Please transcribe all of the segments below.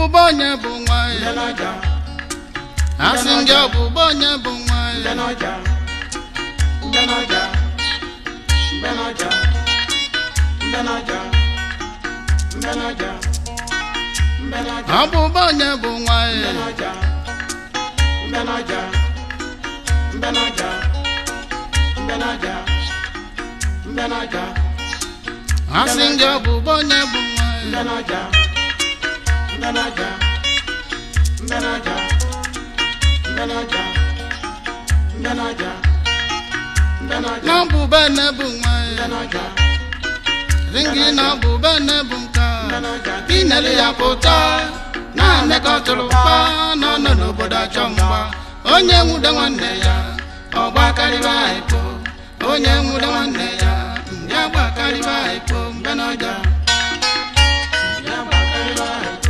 ọbụbụ onye bụ nwa ya Mbenoja, asị m gị ọbụbụ onye bụ nwa ya Mbenoja, Mbenoja, Mbenoja, Mbenoja, Mbenoja, Mbenoja, ọbụbụ onye bụ nwa ya Mbenoja, Mbenoja, Mbenoja, Mbenoja, Mbenoja, asị m gị ọbụbụ onye bụ nwa ya Mbenoja, Mbenoja, Mbenoja, Mbenoja, Mbenoja, Mbenoja, na ọbụbụ ene bụ nwa ya Mbenoja, asị m gị na ọbụbụ ene bụ nka Mbenoja, inere ya pụta naanị ka ọ tụrụ mkpa na ọ nọ n'obodo achọ mgba onye nwude nwanne ya ọgba karịba ikpo onye nwude nwanne ya ya gba karịba ikpo mgbe n'ọja ya gbakariba iko,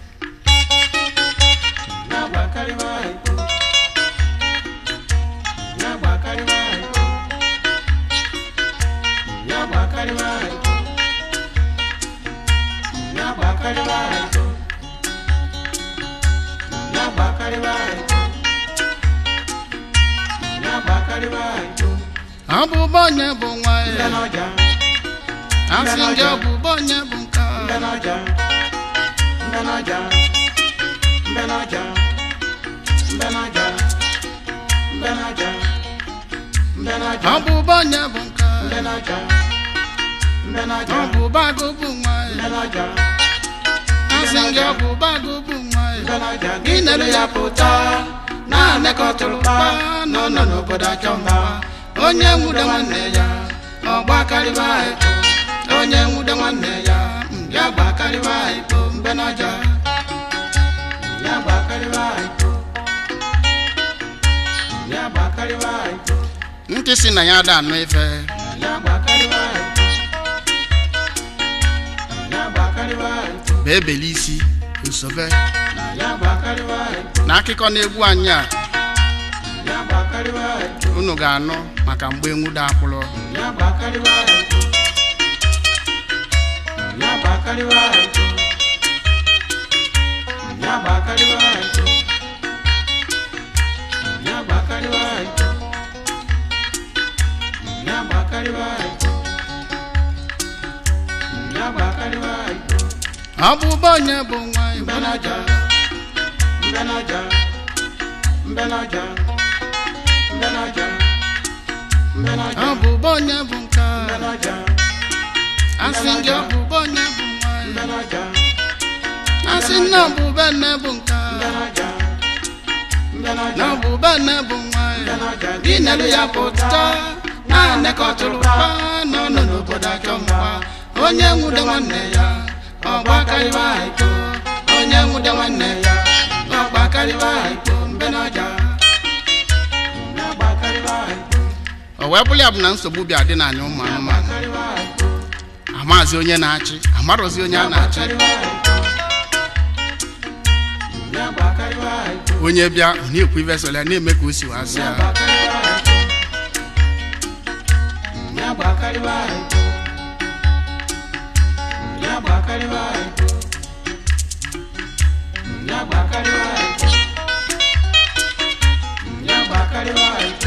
ya gbakariba iko, ya gbakariba iko, ya gbakariba iko, ya gbakariba iko, ya gbakariba iko, ya gbakariba iko, ọbụbụ onye bụ nwa ya Mbenoja, asị gị ọbụbụ onye bụ nka Mbenoja, Mbenoja, Mbenoja, Mbenoja, Mbenoja, Mbenoja, ọbụbụ onye bụ nka Mbenoja, Mbenoja, ọbụbụ agụ bụ nwa ya Mbenoja, asị gị ọbụbụ agụ bụ nwa ya Mbenoja, inere ya pụta naanị ka ọ tụrụ mkpa na ọ nọ n'obodo achọ mgba onye nwude nwanne ya ọgba karịba ikpo onye nwude nwanne ya ya gba karịba ikpo mgbe n'ọja ya gbakariba iko, ya gbakariba iko, ntị si na ya ada anụ ife ya gbakariba iko, ya gbakariba iko, bụ ebeli isi usobe ya gbakariba iko, na akụkọ na-egwu anyị a ya gbakariba iko. unu ga-anụ maka mgbe nwude akpụrụ Ya bakariba iko. Ya bakariba iko. Ya bakariba iko. Ya bakariba iko. Ya bakariba iko. Ya bakariba iko. ọbụbụ onye bụ nwa ya Mbanaja. Mbanaja. Mbanaja. Mbanaja. Mbanaja. ọbụbụ onye bụ nka Mbanaja. asị gị ọbụbụ onye bụ nwa ya Mbanaja. asị na ọbụbụ ene bụ nka Mbanaja. na Mbanaja. ọbụbụ ene bụ nwa ya Mbanaja. inere ya pụta naanị ka ọ tụrụ mkpa na ọ nọ n'obodo achọ mgba onye nwude nwanne ya ọgba karịba ikpo onye nwude nwanne ya ọgba karịba ikpo mbe n'ọja Ya bakariba iko. o wee bụrụ ya bụ na nsogbu bịa dị n'anya ụmụ anụmanụ Bakariba iko. amazi onye na-achị amarozi onye a na-achị Bakariba iko. Ya bakariba iko. onye bịa ọ na-ekwu ife sọrọ ya na-eme ka o si wee sị Ya ya bakariba iko. Ya bakariba iko. Ya bakariba iko. Ya bakariba iko. Ya bakariba iko.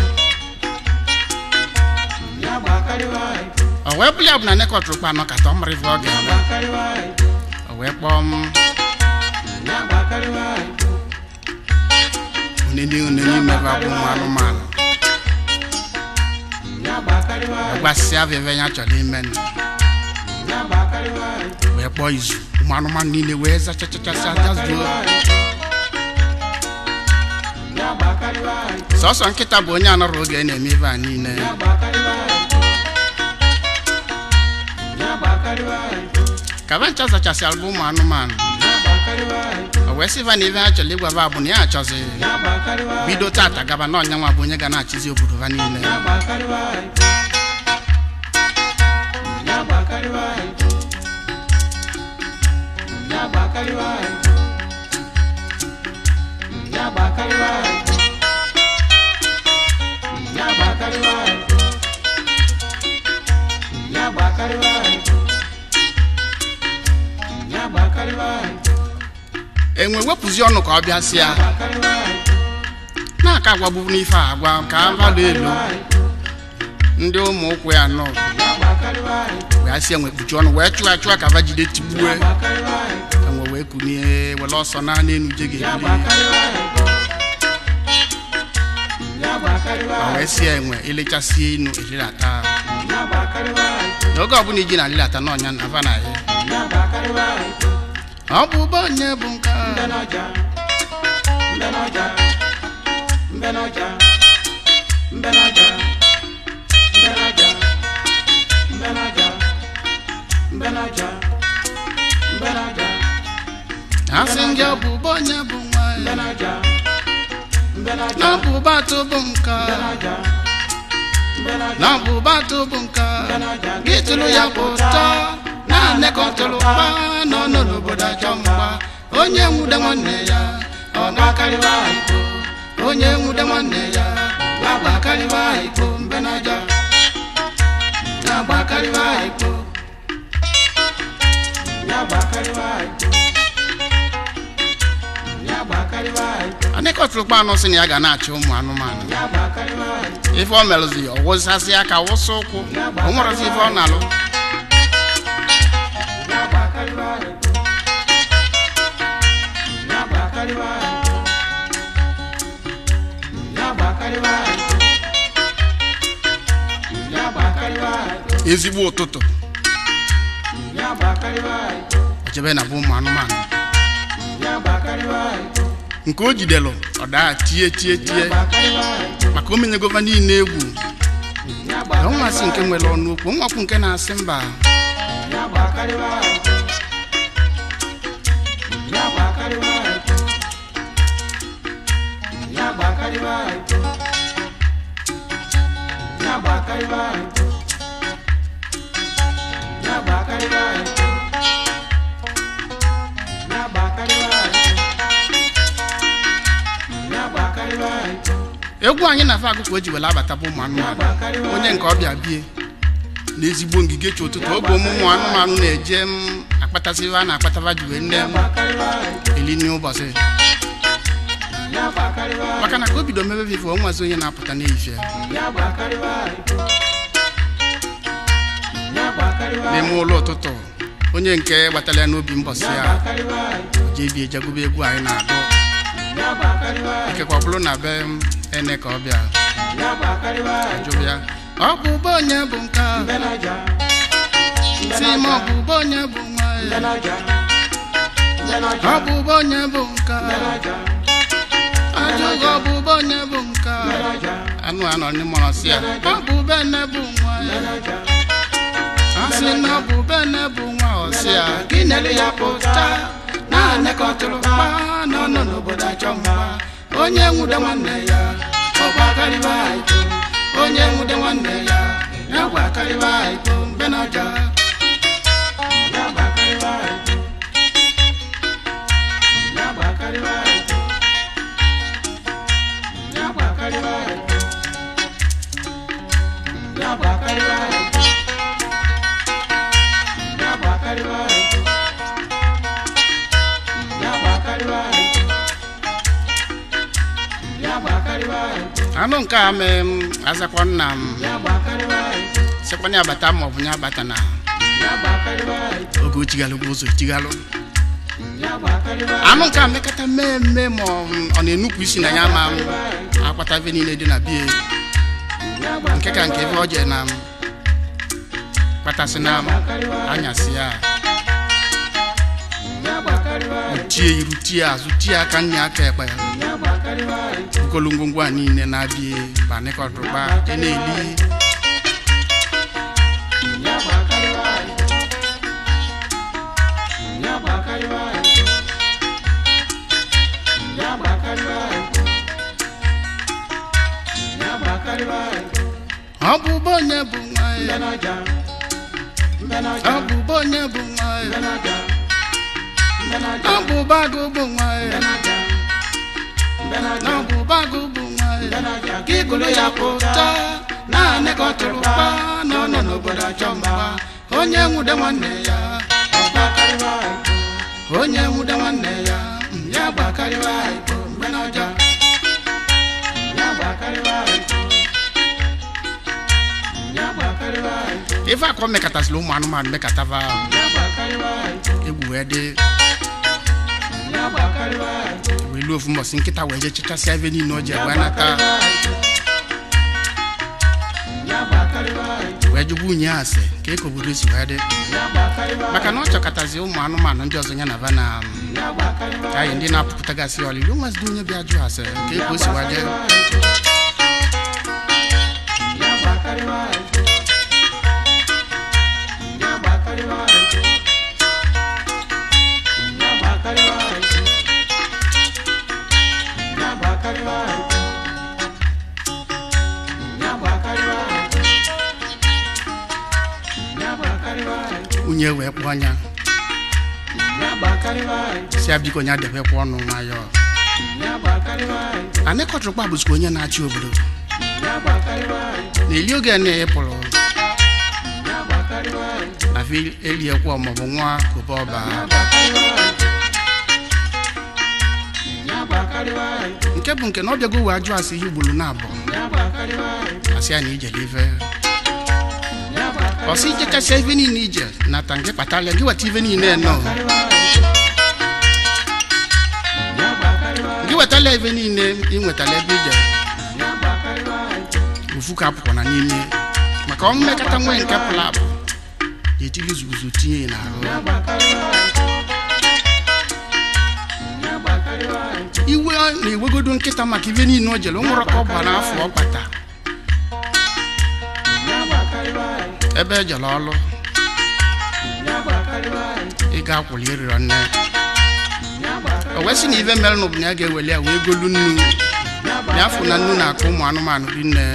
Ya bakariba iko. o wee bụrụ ya bụ na nekọtụrụkwa anọ kata ọ mara ife ọ Ya ga-eme bakariba iko. o wee kpọọ m Ya bakariba iko. onye ndị une n'ime bụ abụ ụmụ anụmanụ Ya bakariba iko. gbasịa afọ ebe ya chọrọ ime nụ Ya bakariba iko. wee kpọọ izu ụmụ anụmanụ niile wee zachachachasị ajazuo Ya bakariba iko. sọsọ nkịta bụ onye anọrọ oge na-eme ife a niile Ya bakariba iko. Ya bakariba iko. ka ba ncha zachasịara bụ ụmụ anụmanụ Ya bakariba iko. o wee sịva na ife ha chọrọ ịgwaba bụ na ya achọzi Ya bakariba iko. bido tata gaba na ọnyanwa bụ onye ga na-achịzi obodo ha niile Ya bakariba iko. Ya bakariba iko. Ya bakariba iko. Ya bakariba iko. Ya bakariba iko. Ya bakariba iko. Ya bakariba iko. enwe wepụzi ọnụ ka ọ bịa si ya agbakarịwa iko na-aka agwagbu n'ife a agwa ka mmadụ elu ndị ụmụ ụkwụ ya nọ ya agbakarịwa iko wee si enwe kpuchi ọnụ wee chụọ achụọ ka va jide tigbue agbakarịwa iko enwe wee kunie were ọsọ na n'enu je ya ga-ebili agbakarịwa iko ya agbakarịwa ma wee si enwe elechasị enu elilata ya agbakarịwa iko n'oge ọbụla iji na alilata n'ọnya na ava na ya ya agbakarịwa iko ọ bụ ụgbọ onye bụ nke a. mbe n'ọja mbe n'ọja mbe n'ọja mbe n'ọja mbe n'ọja mbe n'ọja mbe n'ọja mbe n'ọja ha sị ndị ọ bụ ụgbọ onye bụ nwa mbe ya n'ọja mbe n'ọja na ọ bụ ụba atụ bụ nke a. mbe n'ọja mbe n'ọja na ọ bụ ụba atụ bụ nke a. mbe n'ọja gị tụrụ ya bụ ụtọ na-anekọtụrụ mkpa nọ nọ n'obodo achọ mgba onye nwude nwanne ya ọ na-akarịwa iko onye nwude nwanne ya na-agbakarịwa iko mbe n'aja na-agbakarịwa iko ya agbakarịwa iko ya agbakarịwa iko anekọtụrụ mkpa anụ sị na ya ga na-achị ụmụ anụmanụ ya agbakarịwa iko ife o merụzi ya ọ wụsasị aka wụsa ụkwụ o nwerezi ife ọ na-alụ ya agbakarịwa iko ya agbakarịwa iko ya agbakarịwa iko ya agbakarịwa iko ezigbo ụtụtụ ya agbakarịwa iko o jebe na bụ ụmụ anụmanụ ya agbakarịwa iko nke o jidelụ ọ daa tie tie ya tie agbakarịwa iko maka o menyegova niile egwu ya na agbakarịwa nwansị nke nwere ọnụ okwu nwakwu nke na-asị mba ya agbakarịwa iko ya agbakarịwa iko ya agbakarịwa iko ya agbakarịwa iko ya agbakarịwa iko ya agbakarịwa iko ya agbakarịwa iko egwu anyị na-afe akụkụ o ji were abata bụ ụmụ anụmanụ onye nke ọbịa bie n'ezigbo ngige chi ụtụtụ oge ụmụ anụmanụ na-eje m akpatasị a na-akpataba ji wee nne ya m agbakarịwa iko eli n'ụbọchị ya agbakarịwa iko maka na ka o bido mebe vife o nwazi onye na-apụta n'ehihie ya agbakarịwa iko ya agbakarịwa n'ime ụlọ ụtụtụ onye nke gbatara ya n'obi mbọsị ya ya agbakarịwa iko jee bie jegube egwu anyị na-agụ ya agbakarịwa iko ikekwe ọ bụrụ na be m ene ka ọ bịa ya agbakarịwa iko jụrụ ya ọ bụ ụba onye bụ nke a mbe n'ọja mbe si ma ọ n'ọja bụ ụba onye bụ nwa mbe ya n'ọja mbe n'ọja ọ bụ ụba onye bụ nke mbe a n'ọja ajụghị ọ bụ ụba onye bụ nke a mbe n'ọja anụ anọ n'ịmọrọ si ya ọ bụ bene bụ nwa mbe ya n'ọja a sị na ọ bụ bene bụ nwa ọsị ya gị nere ya pụta na-anekọtụrụ mkpa nọ nọ n'obodo achọ mma onye nwude nwanne ya ọ gbakarịba iko onye nwude nwanne ya ya gbakarịba iko mbe n'ọja ya agbakarịwa iko ya agbakarịwa iko ya agbakarịwa iko ya agbakarịwa iko ya agbakarịwa iko ya agbakarịwa iko ya agbakarịwa iko anụ nke a mee m azakwa nna m ya agbakarịwa iko sịkwana ya bata ma ọ bụ ya bata na ya agbakarịwa iko oge o tighalụ ụzọ tighalụ ya agbakarịwa anụ nke a mekata mee mme ma ọ ọ na-enupụ isi na ya ma m akpata ebe niile dị na bie nke ka nke ebe ọ jee na m kpatasị na m anyasị ya ya agbakarịwa tie iru tie azụ tie aka nne aka ekpe ya ya agbakarịwa iko okolo ngwongwo a niile na-abịa banịkọtụrụkpa je na-eli ya agbakarịwa iko ya agbakarịwa iko ya agbakarịwa iko ya agbakarịwa iko ọ bụ ụba onye bụ nwa mbe ya n'ọja mbe ọ n'ọja bụ ụba onye bụ nwa mbe ya n'ọja mbe n'ọja ọ bụ ụba agụ bụ nwa mbe ya n'ọja mbe n'ọja ọ bụ ụba agụ bụ nwa mbe ya n'ọja gị gụrụ ya pụta na-anekọtụrụ mkpa nọ nọ n'obodo achọ mgba onye nwude nwanne ya ya agbakarịwa iko onye nwude nwanne ya mm, ya agbakarịwa ikpo mgbe n'ọjọọ ya gbakarịwa iko ya gbakarịwa iko ife akọ mekọtasịrị ụmụ anụmanụ mekọtava ya gbakarịwa iko egwu wee dị ya gbakarịwa iko wee luo ofu mbọsị nkịta wee jee chịchasịa ebe niile o ji wee nata ya gbakarịwa iko wee jụgbu unyi ase ka eke obodo si wee dị ya gbakarịwa maka na ọ chọkọtazi ụmụ anụmanụ ndị ọzọ ya na va na ya gbakarịwa anyị ndị na-apụpụtagasị ọlịlị o nwezidi onye bịa jụ ase ka eke o si wee dị ya gbakarịwa iko ya gbakarịwa iko ya gbakarịwa iko ya gbakarịwa iko ya gbakarịwa iko ya gbakarịwa iko unyi wee kpụọ anya ya gbakarịwa iko si ya biko ya debekwa ọnụ nwayọọ ya gbakarịwa iko anị kọtụrụkpa bụzikwa onye na-achị obodo ya gbakarịwa iko na-eli oge na ịpụrụ ya gbakarịwa iko na fi eliekwa maọbụ nwa kobe ọba nke bụ nke na ọ bịago wee ajụ asị ihe ugboro na-abụ asị ya na ijele ife ọsị ije kasịa ife niile ije nata nke kpatara gị weta ife niile nọ gị wetala ife niile ị nwetala ebe ije ofu ka apụkwana n'ime maka ọ mmekọta nwee nke pụrụ apụ ga-etili zuguzo tinye ya n'ahụ iwe na-ewegodo nkịta maka ife niile o jere o nwere ka ọ bụ n'afọ ọ kpata ebe ejere ọlụ ị ga-akwụli ịrịrọ nne o wee sị na ife mere n'ụbụ na ya ga-eweli ya wee golu nnu ya afụ na nnu na-akụ ụmụ anụmanụ ri nne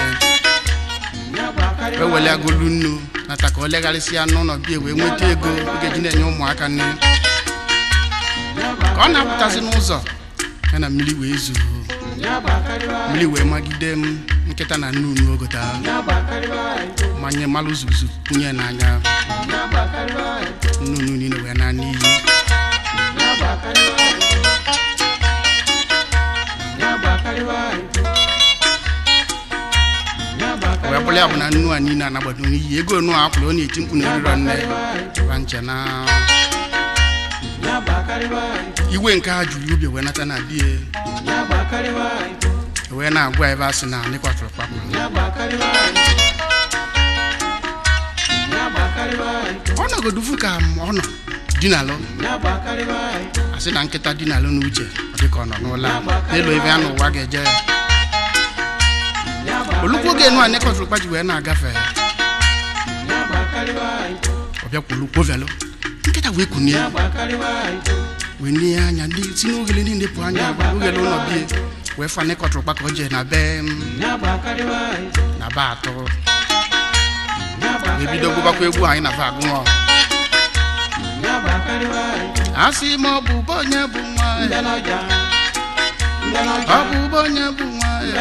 wee weli agolu nnu nata ka o legharịsịa n'ụlọ bie wee nweta ego ọ ga-eji na-enye ụmụaka nne ka ọ na-apụtazi n'ụzọ ya na mmiri wee zuo mmiri wee magide m nkịta na nnu unu ogota manye malụ zuzu kwunye n'anya nnu unu niile wee na n'iyi wee bụrụ ya bụ na nnu a niile anagbado n'iyi ego nu a akwụrụ ọ na-eti mkpu na eriro nne ba nche na iwe nke ha juru ubi wee nata na bie wee na-agwa ebe a sị na nịkwatụrụ kpakpụ ọ nọgodu fu ka ọ nọ dinalụ asị na nkịta dinalụ n'uche ọ dị ka ọ nọ n'ụlọ a. n'elu ebe a n'ụwa ga-eje olukwu oge enu a nịkwatụrụ kpaji wee na-agafe ọ bịakwa olukwu velụ nkịta wee kunie wee nie anya ndị si n'ogele niile pụ anya ogele ụlọ bie wee fa nịkọtụrụ kpa ka o jee na be m na be atọ wee bido gụbakwa egwu anyị na be agụnwọ asị ma ọ bụ ụba onye bụ nwa ya ọ bụ ụba onye bụ nwa ya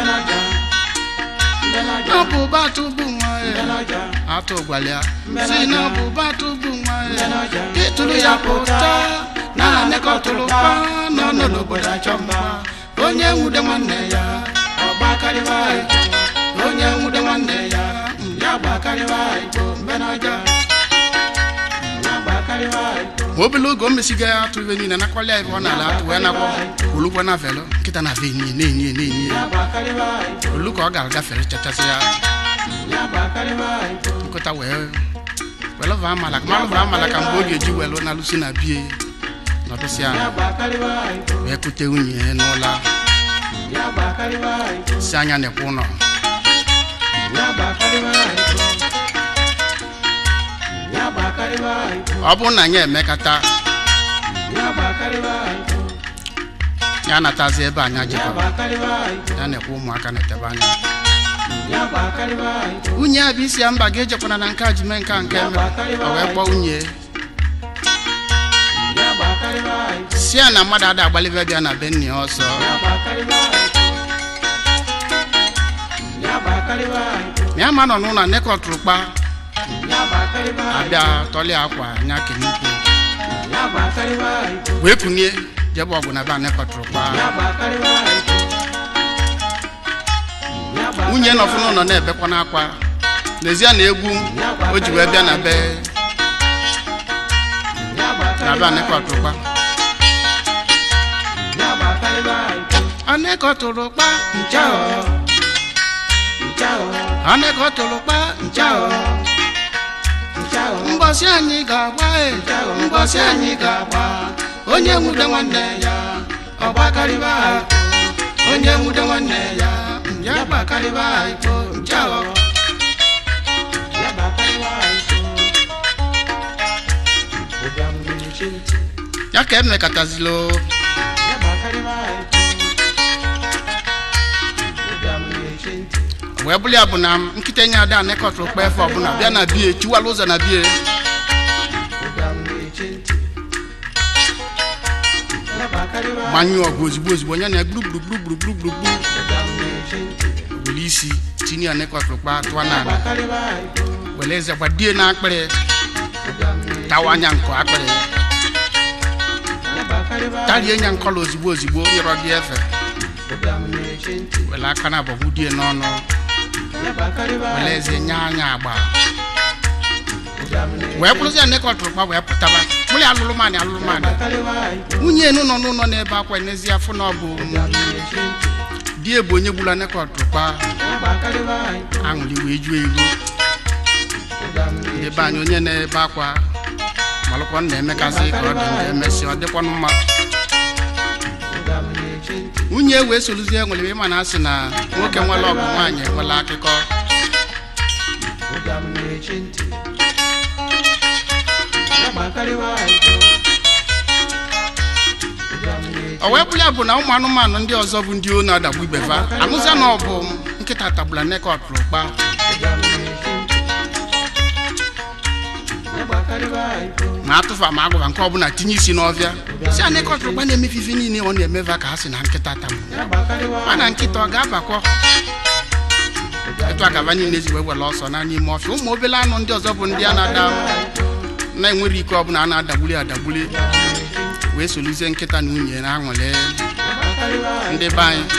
ọ bụ ụba atụ bụ nwa ya atụ gwalịa si na ọ bụ ụba atụ bụ nwa ya ịtụrụ ya pụta na anekọtụrụ kpa nọ nọ n'obodo achọ mma onye nwude nwanne ya ọ gbakarịwa igbo onye nwude nwanne ya mm, ya gbakarịwa igbo mbe n'ọja obele oge o mesiga ya atụ ibe niile nakwala ya ebe ọ na-ala atụ wee nakwa olugbo na velo nkịta na ve enyi na-enyi na-enyi olu ka ọ ga-agafere chachasị ya nkụta wee welụva amala malụva amala ka mgbe ọ ga-eji welụ na lụsi na bie nọdụsị ya wee kute nwunye ya n'ụla si anya na-ekwe ụlọ ọ bụrụ na anyị emekata ya natazi ebe anyị jikọrọ ya na-ekwe ụmụaka na-etebe anya nwunye a bụ isi ya mba ga-ejekwana na nke a ji mee nke a nke mere o wee kpọọ nwunye si ya na mmadụ ada agbalibe bịa na be nne ya ọsọ ma ya ma nọ n'ụlọ nekọtụrụ kpa abịa tọlie akwa nya kenukwu wee kunie jebe ọgụ na be anekọtụrụkpa ya gbakarịwa iko ya gba- nwunye nọfụ n'ụlọ na-ebekwa n'akwa n'ezie na egwu o ji wee bịa na be ya na be gbakarịwa anekọtụrụkpa ya gbakarịwa iko anekọtụrụkpa ncha o ncha o anekọtụrụkpa ncha o ncha o mbọsị anyị ga-agba e mbọsị anyị ga-agba onye nwude nwanne ya ọgbakarịba iko onye nwude nwanne ya ya gbakarịba iko ncha o ya gbakarịwa iko ụbịam na-eche ntị ya ka emekatazilo ya gbakarịwa iko ụbịam na-eche ntị wee bụrụ ya bụ na nkịta enye ada anekọtụrụkpa efe ọbụla bịa na bie chiwala ụzọ na bie ụbịam na-eche ntị ya gbakarịwa gbanyụọ ọgụ ozigbo ozigbo onye na gburugburu ụbịam na-eche ntị were isi tinye anekọtụrụkpa tụọ n'ala gbakarịwa iko were eze gbadie na akpịrị ụbịam na-eche tawa anya nkọ akpịrị ya gbakarịwa tarie nya nkọla ozigbo ozigbo nyerọ gị efe ụbịam na-eche ntị were aka na abọgbu die n'ọnụ ya gbakarịwa were eze nye anya agba ụbịam na-eche wee bụrụzi anekọtụrụkpa wee pụtaba bụrụ ya alụlụmanị alụlụmanị gbakarịwa iko nwunye enu nọ n'ụlọ n'ebe akwa n'ezi afọ na ọ bụ ụbịam na-eche ntị di bụ onye gburu anekọtụrụkpa ya gbakarịwa iko aṅụrị wee juo iru ụbịam ndị na-eche be anyị onye na-ebe akwa malụkwa na emekasị ka ọ dị njọ emesị ọ dịkwanụ mma ụbịam na-eche ntị nwunye wee soluzie nwere ịma na asị na nwoke nwere ọgụ nwaanyị enwela akụkọ ụbịam na-eche ntị ya gbakarịwa iko ụbịam na-eche o wee bụrụ ya bụ na ụmụ anụmanụ ndị ọzọ bụ ndị o na-adagbu ibefa anụzia na ọ bụ nkịta tagbula nekọtụrụkpa ụbịam na-eche ntị ya gbakarịwa iko ma atụfa ma agụba nke ọbụla tinye isi n'ọfịa si anekọtụrụkpa na-emefe ife niile ọ na-emeva ka ha si na nkịta tagbu ya gbakarịwa mana nkịta ọ ga-abakwọ etu agaba niile ji wee were ọsọ na n'ime ọfịa ụmụ obele anụ ndị ọzọ bụ ndị a na-ada na-enwere ike ọbụla a na-adagbuli adagbuli wee soluzie nkịta na nwunye na aṅụrị gbakarịwa ndị be anyị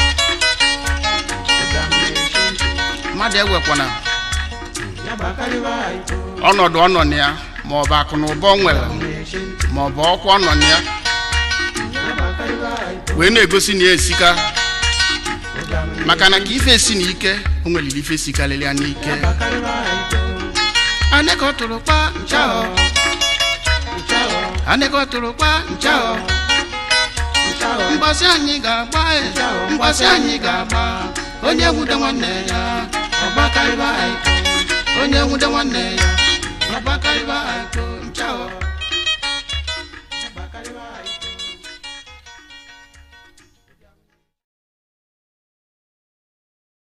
ụbịam na-eche ntị mmadụ ewekwana ya gbakarịwa iko ọnọdụ ọ nọ na ya ma ọ bụ akụ na ụba ọ nwere na-eche ntị ma ọ bụ ọkwa ọ nọ na ya ya gbakarịwa iko wee na-egosi na ya esika ụbịam maka na ka ife esi na ike o nweliri ife sikarịrị ya n'ike gbakarịwa iko anekọtụrụkpa ncha ọ ncha o anekọtụrụkpa ncha ọ ncha o mgbasị anyị ga-agba e, mgbasị anyị ga-agba onye nwude nwanne ya ọgbakarịba iko onye nwude nwanne ya ọgbakarịba iko